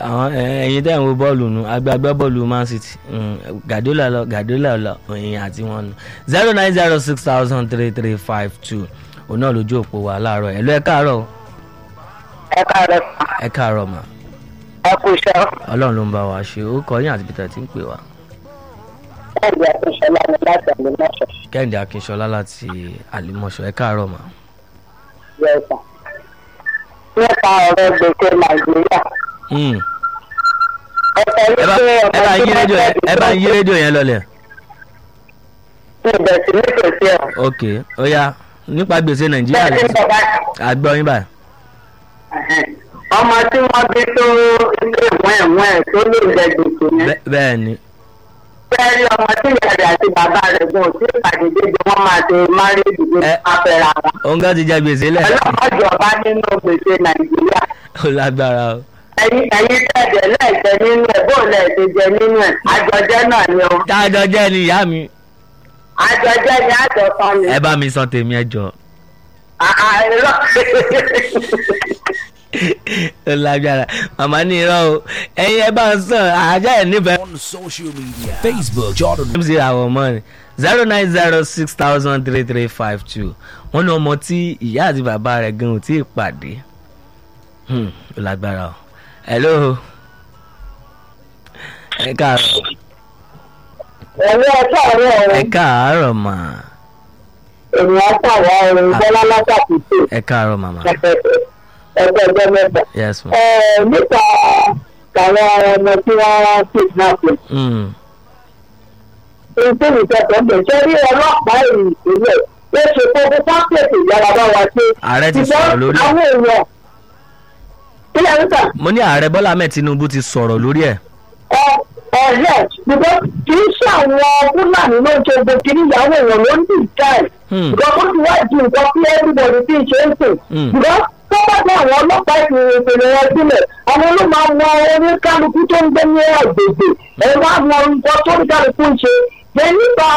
àwọn ẹ- ẹ̀yin tẹ́ ń wo bọ́ọ̀lù nu agbágbá bọ́ọ̀lù man city mm, gàdúlà lọ gàdúlà lọ ẹ̀yìn àti wọn nu zero nine zero six thousand three three five two òun náà lójú òpó wa láàárọ̀ ẹ̀ ló ẹ káàárọ̀ ẹ káàárọ̀ sàn ẹ káàárọ̀ mà ẹ kú iṣẹ́ ọlọ́run ló ń bá wa ṣe ó kọ yín àti peter tí ń pè wá ẹ̀ẹ́dì àtúnṣọlá ni láti ẹ̀mí mọ́ṣọ́ kẹ́hìndé akínṣọlá láti àlìmọ̀ṣọ́ ẹ káàárọ̀ mà yẹ sàn. nípa ọ̀rọ̀ gbèsè nàìjíríà Mm, ẹ sọ ẹ bá wípé ẹ bá yí rédíò yẹn ẹ bá yí rédíò yẹn lọlẹ̀ ní ìbẹ̀sí nítòsí ẹ̀. ok ó yá nípa gbèsè nàìjíríà bẹ́ẹ̀ ni lẹ́sìn bàbá àgbọ̀ yín báyìí ọmọ tí wọ́n bí tó ilé ìwọ̀n ẹ̀wọ̀n ẹ̀ tó lè jẹ gbèsè yẹn. Bẹ́- bẹ́ẹ̀ ni bẹ́ẹ̀ ni ọmọ tí ìyá rẹ̀ àti bàbá rẹ̀ gan ò tí ì pàdé débi wọ́n máa ṣe márèèjì bí Ẹ. wọ́n fẹ́ra wọn. òun gan ti jẹ gbèsè lẹ̀ ọlọ́mọjọba nínú gbèsè nàìjíríà ó lágbára o ẹ̀yin ẹ̀yin tẹ̀jẹ̀ lẹ́ẹ̀jẹ̀ nínú ẹ̀ bó lẹ́ẹ̀ṣẹ̀ jẹ nínú ẹ̀ àjọjẹ́ náà ni o tájọ jẹ́ ni ìyá mi àjọjẹ́ ni àjọsán ni. ẹ bá mi sọ tèmi ẹ jọ àìrọ́ ó lágbára màmá ní irọ́ o ẹ̀yin ẹ bá ń sàn àjẹ́ ẹ̀ nífẹ̀ẹ́ on social media Facebook Jordan mc àwọn ọmọ rẹ zero nine zero six thousand three three five two wọ́n ní ọmọ tí ìyá àti bàbá rẹ̀ gan ò tí ì pàdé Hmm, ó lágbára o hello ẹ káàárọ̀ ẹ̀mí ọjọ́ ọ̀rẹ́ ẹ ọ̀rẹ́ káàárọ̀ mà ènìyàn sàwọ̀ ọ̀rẹ́ bọ́lá látàkùtù ẹ káàárọ̀ màmá ẹgbẹ́ ẹgbẹ́ mẹ́ta. yes ma Ẹ, nípa àwọn ọmọ tí wọ́n kidnap Hmm, nítorí ìjọba ń bẹ̀ ṣé rí ọlọ́pàá ìpínlẹ̀ ó ṣe kókó pápẹ́ẹ̀tì ìyára bá wa ṣe. ààrẹ ti sọ̀rọ̀ lórí ẹ̀ àwọn èèyàn kílẹ̀ níta mo ní ààrẹ bọ́lá ahmed tinubu ti sọ̀rọ̀ lórí ẹ̀ ẹ ẹ̀rẹ́ ṣùgbọ́n kì í ṣe àwọn fúlàní ló ń ṣe gbogbo kiri ìyàwó èèyàn ló ń dì jáì. Hmm. ṣùgbọ́n kó ti wá di nǹkan tí everybody ti ṣe ń sìn. Hmm. ṣùgbọ́n tó bá dé àwọn ọlọ́pàá ìpínlẹ̀ ìpínlẹ̀ wọn sílẹ̀ àwọn ló máa mọ orí kálukú tó ń gbé ní àgbègbè ẹ wá mọ nǹkan tó ń kálukú ń ṣe. ṣe nípa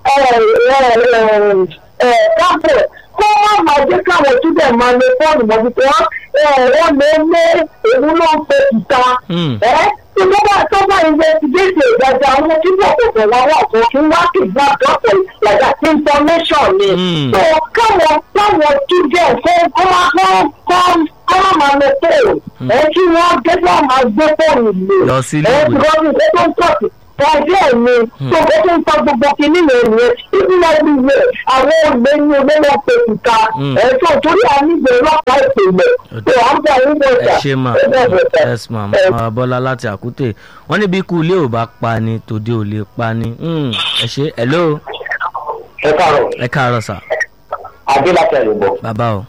káfọ̀ kó wọ́n máa jẹ́ káwọn túbẹ̀ máa lo fóònù mọ́ bí wọ́n wọ́n lè lé èmi ló ń pe ìta. Hmm. ẹ tí wọ́n bá tó bá investigate ìdájọ́ àwọn tí wọ́n kò fẹ́ wá wà fún kí wọ́n kì í gbà dọ́pọ̀ like that information ni. Hmm. so káwọn káwọn túbẹ̀ fún kọ́ kọ́ kọ́ kọ́ máa lo fóònù ẹ kí wọ́n gẹ́gẹ́ máa gbé fóònù lò. Lọ sí ilé ẹ ìwé. tí wọ́n fi tó ń tọ̀sí ọjọ́ mi tó bó tó ń sọ gbogbo kìíní yẹn nìyẹn ìpínlẹ̀ ìwé àwọn olè ní olówó pé ìta Hmm. ẹ̀ tó torí àníbẹ̀ ọlọ́pàá ìpínlẹ̀ tó à ń bọ̀ ń bọ̀ ẹ ṣe mà yes ma mama bọ́lá láti àkútè wọ́n ní bí ikú ilé ò bá pa ni tòde ò lè pa ni Hmm, ẹ ṣe hello ẹ káàárọ̀ ẹ káàárọ̀ sà adé láti ẹ̀rùbọ̀. bàbá o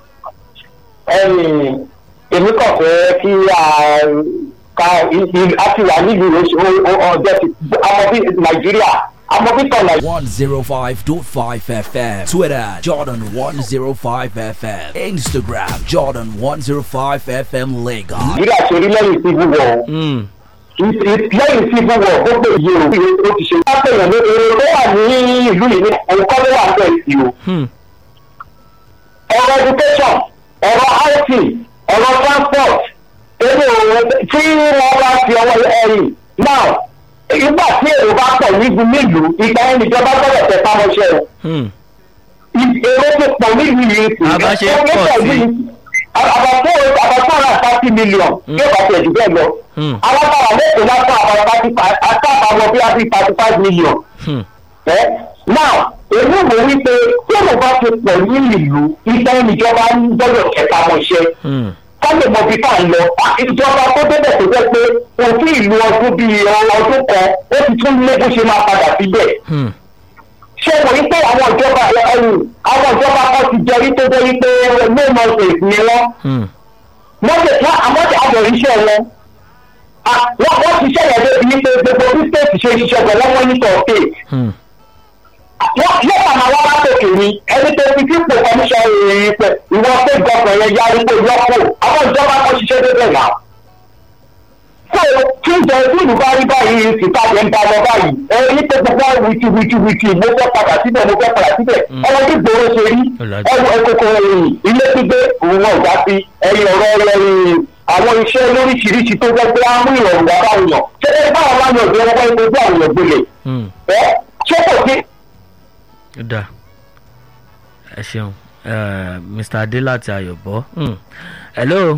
ẹ̀yìn èmi kàn fẹ́ kí a ka a ti wà nílùú oṣù ọjọ́ ti ọmọ bí nàìjíríà ọmọ bí tọ̀ nàìjíríà. 105.5 FM Twitter Jordan 105 FM Instagram Jordan 105 FM Lagos nàìjíríà ṣe rí lẹ́yìn civil war o. Hmm, lẹ́yìn civil war gbogbo iye o ó ti ṣe. wọ́n pè yàn ní èrò tó wà ní ìlú yìí ní ẹ̀kọ́ ló wà bẹ́ẹ̀ sí o. hmm, ọ̀rọ̀ education ọ̀rọ̀ housing ọ̀rọ̀ transport ebi òun tí wọ́n bá fi ọwọ́ ẹ̀yìn now ìgbà tí èrò bá pọ̀ nígun nílùú ìgbà yẹn níjọba gbọ́dọ̀ tẹ pamọ́ṣẹ́ o hmm. èrò ti pọ̀ nílùú yìí sí Àbá ṣe ń pọ̀ sí. àbàtò àbàtò ọ̀rọ̀ thirty million yóò bá tẹ̀ jù bẹ́ẹ̀ lọ Hmm. alágbára mẹ́tò látọ̀ àbàtà àtàwọn bí a fi thirty five million Hmm. ẹ now èmi wò wípé tí èrò bá ti pọ̀ ní ìlú ìgbà yẹn níjọba ń gbọ́dọ̀ tẹ pamọ́ṣẹ́ Hmm. kọ́lé mọ bí ká ń lọ ìjọba tó débẹ̀ tó jẹ́ pé òfin ìlú ọdún bíi ọdún kan ó ti tún lé bó ṣe máa padà síbẹ̀. Hmm. ṣé mo rí pé àwọn ìjọba ẹ̀yìn àwọn ìjọba kan ti jẹ́ rí tó jẹ́ rí pé no nonsense ni wọ́n. Hmm. wọ́n lè fún àwọn tí a bọ̀ iṣẹ́ wọn. Ah, wọ́n wọ́n ti ṣẹ̀yẹ̀ débi wípé gbogbo bí state ṣe ṣiṣẹ́ pẹ̀lú wọn ní sọ̀tẹ̀. Hmm. wọ́n yóò kà máa wá látòkè ni ẹni tó fi fífò kọmíṣọ́ ìrìn pẹ̀ ìwọ state government yẹn yarí pé yọkù àwọn ìjọba kan ṣiṣẹ́ débẹ̀ náà so tí ìjọ ìlú bá rí báyìí síta yẹn ń bá lọ báyìí ẹ ní pé gbogbo wìtì wìtì wìtì mo fẹ́ padà síbẹ̀ mo fẹ́ padà síbẹ̀ ọmọ tí gbòòrò ṣe rí Ọ̀làjú. ẹwọ ẹkọkọ ẹyìn ilé gbígbé òun náà já sí ẹyìn ọ̀rọ̀ ẹyìn àwọn iṣẹ́ lóríṣiríṣi tó jẹ́ pé á mú ìrọ̀rùn wá báwọn yàn ṣé ẹ báwọn bá yàn jẹ́ wọ́n gbé àwọn èèyàn gbélé Hmm. ẹ ṣé kò sí. ó dáa ẹ ṣeun Eh, mr adé láti ayọ̀bọ Hmm. hello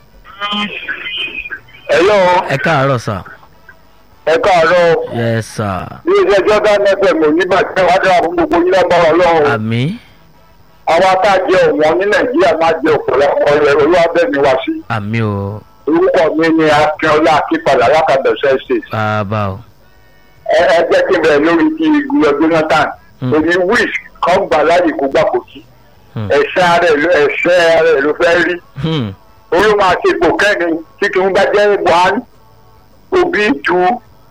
ẹ̀yọ́ ẹ káàárọ̀ sà ẹ káàárọ̀ yes sir ní ilé jordan fm onígbàgbẹ́ wàá dára fún gbogbo yín lágbára ọlọ́run àmì àwọn atájẹ ọ̀wọ́n ní nàìjíríà máa jẹ ọ̀pọ̀lọpọ̀ ẹ̀rọ olúwàbẹ̀mí wá sí àmì o orúkọ mi ni akínọlá akínpadà lákàbẹ̀sẹ̀ ṣe bàbá o ẹ ẹ jẹ́ kí n bẹ̀rẹ̀ lórí ti ìgbìyànjú jonathan Hmm. èmi wish kan gbà láyè kó gbà kó sí Hmm. ẹ̀ṣẹ̀ rẹ̀ ló ẹ̀ṣẹ̀ rẹ̀ ló fẹ́ rí Hmm. olú máa ṣe ipò kẹ́ni tí kí n bá jẹ́ one obi two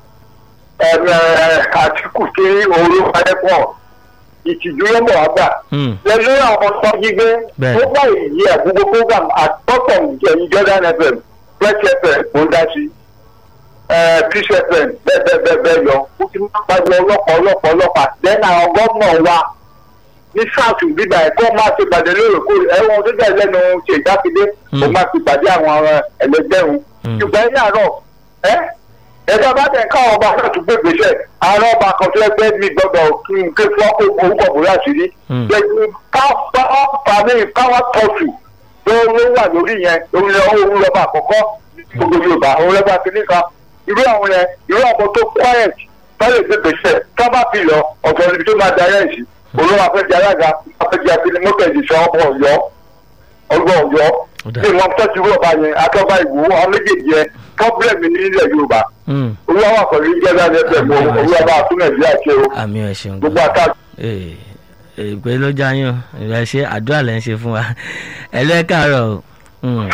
àtìkù tí òru padẹ́ pọ̀ ìtìjú ló mọ̀ wá gbà Hmm. lẹ́nu àwọn ọmọ gbígbé Bẹ́ẹ̀. tó bá èyí ẹ̀ gbogbo program àtọ́tọ̀ ìjẹ̀yìn jordan fm fresh fm kò ń dá sí peace fm bẹ́ẹ̀ bẹ́ẹ̀ bẹ́ẹ̀ bẹ́ẹ̀ lọ ó ti máa ń pàjọ ọlọ́pàá ọlọ́pàá ọlọ́pàá lẹ́nu àwọn gómìnà wa ní south bíbá ẹ̀kọ́ máa ti pàdé lóòrèkóòrè ẹ̀wọ̀n tó jẹ́ lẹ́nu ṣe ìdákidé kó máa ti pàdé àwọn ẹlẹgbẹ́rún Hmm. ṣùgbọ́n ní àárọ̀ ẹ́ ẹ̀dá bá tẹ̀ káwọn ọba náà tún gbé gbèsè àárọ̀ ọba kan tó ẹgbẹ́ mi gbọ́dọ̀ kí n ké fún ọkọ̀ orúkọ bòrò àṣírí Hmm. káwọn káwọn tọ̀tù tó ló wà lórí yẹn òun lọ òun lọ́ba àkọ́kọ́ gbogbo yorùbá òun lọ́ba kìíní kan irú àwọn yẹn irú àwọn tó quiet tọ́lẹ̀ gbé gbèsè tó bá fi lọ ọ̀tọ̀ níbi tó máa darí ẹ̀ sí olówó afẹ́jẹ́ alága afẹ́jẹ́ akíní mọ́tẹ̀jì sọ ọmọ ọ̀yọ́ ọgbọ́n ọ̀yọ́ Ó dáa. bí wọ́n tọ́jú rọ̀bà yẹn akọ́bá ìwò àwọn méjèèjì yẹn pọ́blẹ̀mù nílẹ̀ yorùbá Hmm. olúwa wà pẹ̀lú ìjọba ẹgbẹ́ mọ́ olúwa bá tún nàìjíríà ṣe o àmì ẹ ṣeun gbogbo àtà Ee, ìpè ló já yín o ìrẹ ṣe àdúrà lẹ́ ń ṣe fún wa ẹ lọ ẹ káàárọ̀ o Hmm.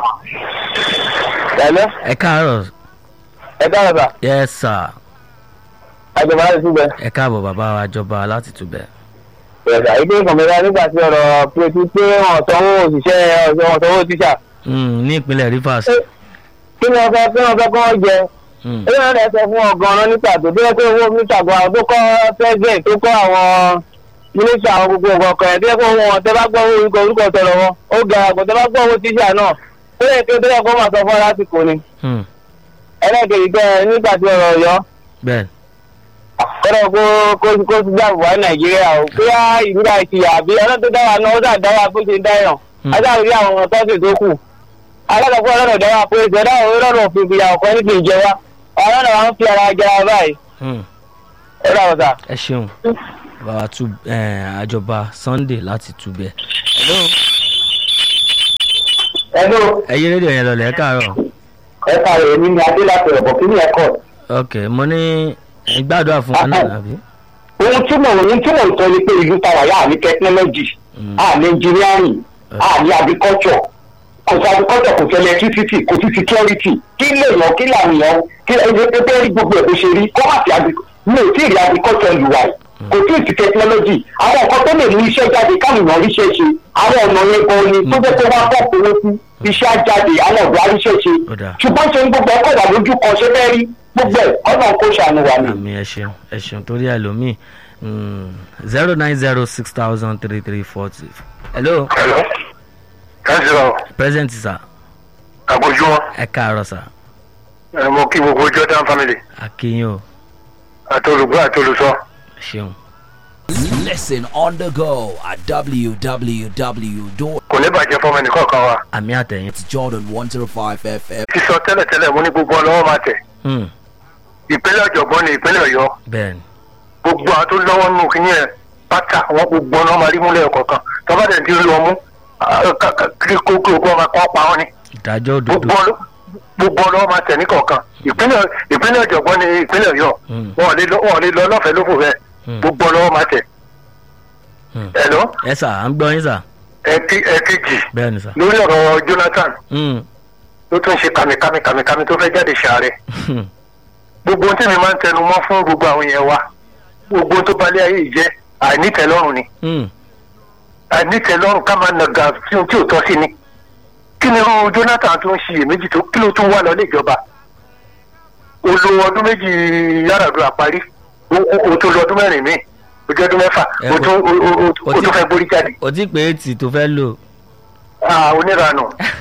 ẹ̀lẹ́ ẹ káàárọ̀ ẹ dára bá yes sir àjọba láti túbẹ̀. ẹ káàbọ̀ bàbá wa jọba láti túbẹ̀. ẹ̀dá ilé ìkànnì nígbà tí ọ̀rọ̀ pé tí pé wọ́n sanwó òṣìṣẹ́ wọ́n sanwó tíṣà Hmm, ní ìpínlẹ̀ rivers. kí ni wọ́n fẹ́ kí wọ́n fẹ́ kí wọ́n jẹ Hmm. ẹ̀yìn náà sọ fún wọn gan-an nípa tó bí wọ́n pé owó mítà gan àwọn tó kọ́ president tó kọ́ àwọn mínísítà àwọn gbogbo nǹkan kan ẹ̀ bí wọ́n pé wọn tẹ́ bá gbọ́ owó orúkọ orúkọ tọrọ wọn ó ga àgbọ̀ tẹ́ bá gbọ́ owó tíṣà náà ó yẹ kí ó tẹ́lẹ̀ kó máa sọ fún ọ lásìkò ni Hmm. ẹlẹ́gẹ̀ẹ́ gbẹ́ nígbà tí ọ̀rọ̀ ọ̀yọ́ bẹ́ẹ̀ kọ́dọ̀ kó kó kó ti dáàbò wá nàìjíríà o bóyá ìdúrà ìtìyà àbí ọlọ́run tó dára náà ó dà dára bó ṣe dáyàn Hmm. ajáde rí àwọn tọ́sí tó kù alákọ̀ọ́kọ́ ọlọ́run dára pé ìṣẹ̀dá ọlọ́run òfin ìyà ọ̀kan ní kì í jẹ wá ọlọ́run wa ń fi ara jẹra báyìí Hmm. ó dà wọ́n sà. ẹ ṣeun bàbá tu àjọba sunday láti túbẹ̀. hello ẹnu ẹ yí rédíò yẹn lọlẹ̀ ẹ káàárọ̀. ẹ káàárọ̀ èmi ni adé láti ọ̀bọ̀ kí ni ẹ kọ́ ok mo ní ẹ gbàdúrà fún wa náà àbí. ohun tí mò ń tí mò ń sọ ni pé ìlú tàwa yà ní technology Hmm. à ní engineering à ní agriculture kò sí agriculture kò sí electricity kò sí security kí lè yàn kí làwọn èèyàn kí ẹni pé pé rí gbogbo ẹ̀ bó ṣe rí kó má sí agriculture mi ò tí ì rí agriculture lu wa yìí kò tí ì sí technology àwọn nǹkan tó lè mú iṣẹ́ jáde káwọn èèyàn ríṣẹ́ ṣe àwọn ọ̀nà yẹn gan ni tó jẹ́ pé wọ́n á bọ̀ owó sí iṣẹ́ á jáde àwọn ọ̀dọ́ aríṣẹ́ ṣe Ó dáa. ṣùgbọ́n ṣe ń gbogbo ọkọ̀ wà lójú kan ṣe fẹ́ rí gbogbo ẹ̀ ọ̀nà kó ṣàánú wa ni. àmì ẹ ṣeun ẹ ṣeun torí ẹlòmíì zero nine zero six thousand three three forty. hello Hello. káṣíọ̀ present sir àbójúmọ́ ẹ káàárọ̀ sir mo kí gbogbo jordan family akínyìn o àtolùgbọ́ àtolùsọ. ṣeun. Listen on the go at www.jordan105fm. kò ní bàjẹ́ fọmọ ẹnìkọ̀ọ̀kan wa. àmì àtẹ̀yìn. sísọ tẹ́lẹ̀tẹ́lẹ̀ mo ní gbogbo ọlọ́wọ́ máa tẹ̀. Hmm, ìpínlẹ̀ ọ̀jọ̀gbọ́n ni ìpínlẹ̀ ọ̀yọ́. bẹ́ẹ̀ ni gbogbo àwọn tó lọ́wọ́ nínú kínní ẹ̀ pátá àwọn gbogbo ọ̀nà máa rí múlẹ̀ ọ̀kọ̀ọ̀kan tọ́ba dẹ̀ ti rí wọn mú kí kókó ọgbọ́n máa kọ́ pa wọn ni. ìdájọ́ òdodo. gbogbo ọlọ́- gbogbo ọlọ́wọ́ máa tẹ̀ níkọ̀ọ̀kan ìpínlẹ̀ ìpínlẹ̀ ọ̀jọ̀gbọ́n ni ìpínlẹ̀ ọ̀yọ́ Hmm. wọn ò lè lọ wọn ò lè lọ lọ́fẹ̀ẹ́ lófò bẹ́ẹ̀ Hmm. gbogbo ọlọ́wọ́ máa tẹ̀. Hmm. ẹ̀lọ́ ẹ sà à ń gbọ́ yín sà ẹ̀kejì bẹ́ẹ̀ ni sà. lórí ọ̀rọ̀ jonathan Hmm, ló tún ṣe kàmìkàmì kàmìkàmì tó fẹ́ jáde ṣàárẹ̀ hmm, gbogbo ohun tí mi máa ń tẹnu mọ́ fún gbogbo àwọn yẹn wa gbogbo ohun tó balẹ̀ ayé yìí jẹ́ àìnítẹ̀lọ́rùn ni hmm, àìnítẹ̀lọ́rùn ká máa nàgà sí ohun tí ò tọ́ sí ni kí ni irú jonathan tó ń ṣiyèméjì tó kí ló tún wà lọ níjọba olo ọdún méjì yàràdúrà parí o- o o tó lọ ọdún mẹ́rin míì ojú ọdún mẹ́fà Ẹ o kò- tún o- o- kò o tí- tún fẹ́ borí jáde kò tí pé ètì tó fẹ́ lò. Ah, oníranù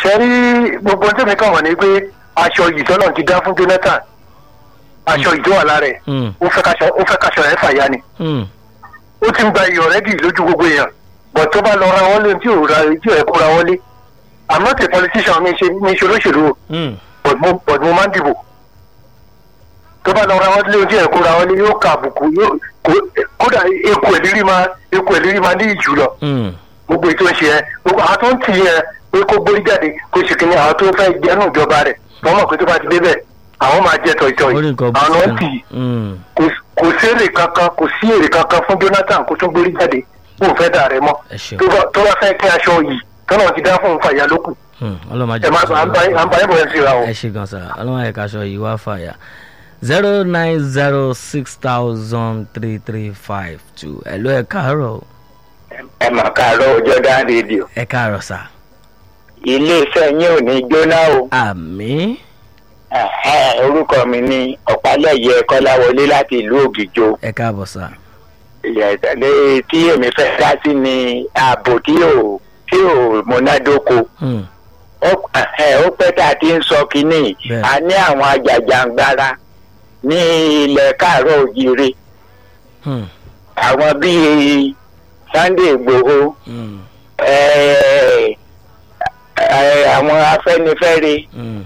ṣe rí gbogbo tí mi kàn wọ̀ ni pé aṣọ yìí tọ́lọ̀ ti dá fún jonathan aṣọ yìí tó wà lára ẹ̀ Mm. ó fẹ́ kaṣọ ó fẹ́ kaṣọ ẹ̀ fàya ni Mm. ó ti ń gba iyọ̀ rẹ́dì lójú gbogbo èèyàn bọ̀ tó bá lọ ra wọlé tí ò ra tí ò ẹ̀ kó ra wọlé i'm not a politician mi ṣe mi ṣe olóṣèlú o Mm. but mo but mo máa ń dìbò tó bá lọ ra wọlé tí ẹ̀ kó ra wọlé yóò ka àbùkù yóò kó- kódà eku ẹ̀lírí máa eku ẹ̀lírí máa ní ìjù lọ Mm. gbogbo ètò ìṣe ẹ gbogbo àwọn tó ń tì í ẹ pé kó gbórí jáde kó ṣe kínní àwọn tó fẹ́ jẹ́nu ìjọba rẹ̀ wọ́n mọ̀ pé tó bá ti débẹ̀ àwọn máa jẹ tọ̀ìtọ̀ orí yìí nǹkan àwọn bó náà ṣe ń tì í Mm. kò- kò sí èrè kankan kò sí èrè kankan fún jonathan kó tún gbórí jáde kó fẹ́ dà rẹ mọ́ ẹ ṣeun tó bá- tó bá fẹ́ kí aṣọ yìí tọ́nà ti dá fún un fàyà lókù Mm. ọlọ́mọ ẹ máa à ń bá à ń bá yẹn bọ̀ ẹ́ síra o. ẹ ṣe gan sa ọlọ́mọ ẹ̀ka aṣọ yìí wá fàyà zero nine zero six thousand three three five two ẹ̀ ló ẹ̀ káàárọ̀ o. ẹ mà káàárọ̀ Jordan rédíò ẹ káàárọ̀ sà. iléeṣẹ́ yín ò ní jóná o àmì Ẹ̀hẹ́n, orúkọ mi ní ọ̀pálẹ̀yẹ kọ́láwọlé láti ìlú ògìjò ẹ káàbọ̀ sà. ìyàtọ̀lẹ́ tí èmi fẹ́ dá sí ni ààbò tí ò tí ò múnádóko Mm. ó ẹ̀hẹ́n, ó pẹ́ tá a ti ń sọ kínní Bẹ́ẹ̀. a ní àwọn ajàjàngbara ní ilẹ̀ káàárọ̀ òjìire Mm. àwọn bíi Sunday Ìgbòho Mm. ẹ̀ẹ́, ẹ̀ẹ́, àwọn Afẹ́nifẹ́re Mm.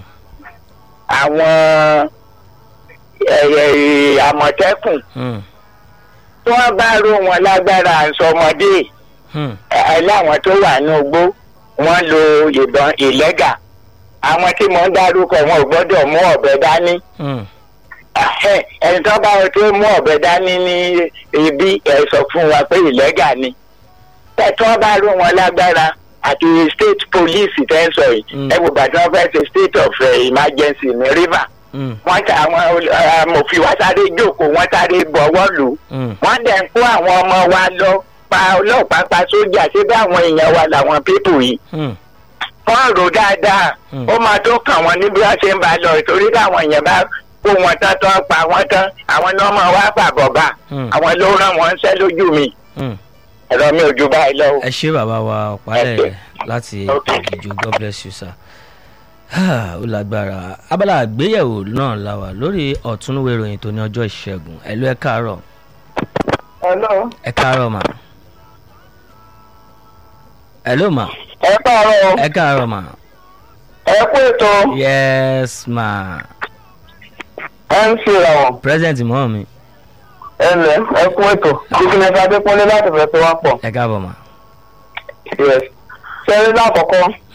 àwọn ẹ̀yẹ àmọ̀tẹ́kùn Mm. tí wọ́n bá ró wọn lágbára àǹsọmọdé Mm. ẹ̀ láwọn tó wà ní ogbó wọ́n lo ìbọn ìlẹ́gà àwọn tí mo ń dárúkọ wọn ò gbọ́dọ̀ mú ọ̀bẹ dání Mm. Ẹ̀hẹ́, ẹni tó bá wọn tó mú ọ̀bẹ dání ní ibi ẹ̀ sọ fún wa pé ìlẹ́gà ni ẹ̀ tí wọ́n bá ró wọn lágbára àti state police tẹ́ ń sọ yìí Mm. ẹ̀ wò gbàdúrà fẹ́ ṣe state of eh, emergency ní river Mm. wọ́n ta àwọn ol- amòfin wa sáré jókòó wọ́n sáré bọ̀wọ́ lù ú Mm. wọ́n dẹ̀ ń kó àwọn ọmọ wa lọ pa ọlọ́pàá pa sójà ṣé bí àwọn èèyàn wa làwọn pípù yìí Mm. wọ́n rò dáadáa Mm. ó máa tó kàn wọ́n níbi wọ́n ṣe ń bá lọ ìtorí káwọn èèyàn bá kó wọn tán tán pa wọ́n tán àwọn náà máa wá fàbọ̀ bá Mm. àwọn ló rán wọn ṣẹ́ lójú mi Mm. ẹ̀rọ mi ò ju báyìí lọ. ẹ ṣé bàbá wa ọ̀pálẹ̀ Okay. láti Okay. ìjọ god bless you sir. Ah, ó lágbára abala àgbéyẹ̀wò náà la wà lórí ọ̀túnúwé ìròyìn tó ní ọjọ́ ìṣẹ́gun ẹ ló ẹ káàárọ̀ hello ẹ káàárọ̀ mà. ẹ ló mà ẹ káàárọ̀ ẹ káàárọ̀ mà. ẹ kú ètò yes ma mc làwọn present mọ́ mi ẹ lẹ ẹ kú ètò business adékúnlé láti fẹ́ tó wá pọ̀ ẹ káàbọ̀ mà. yes ṣe rí lákọ̀ọ́kọ́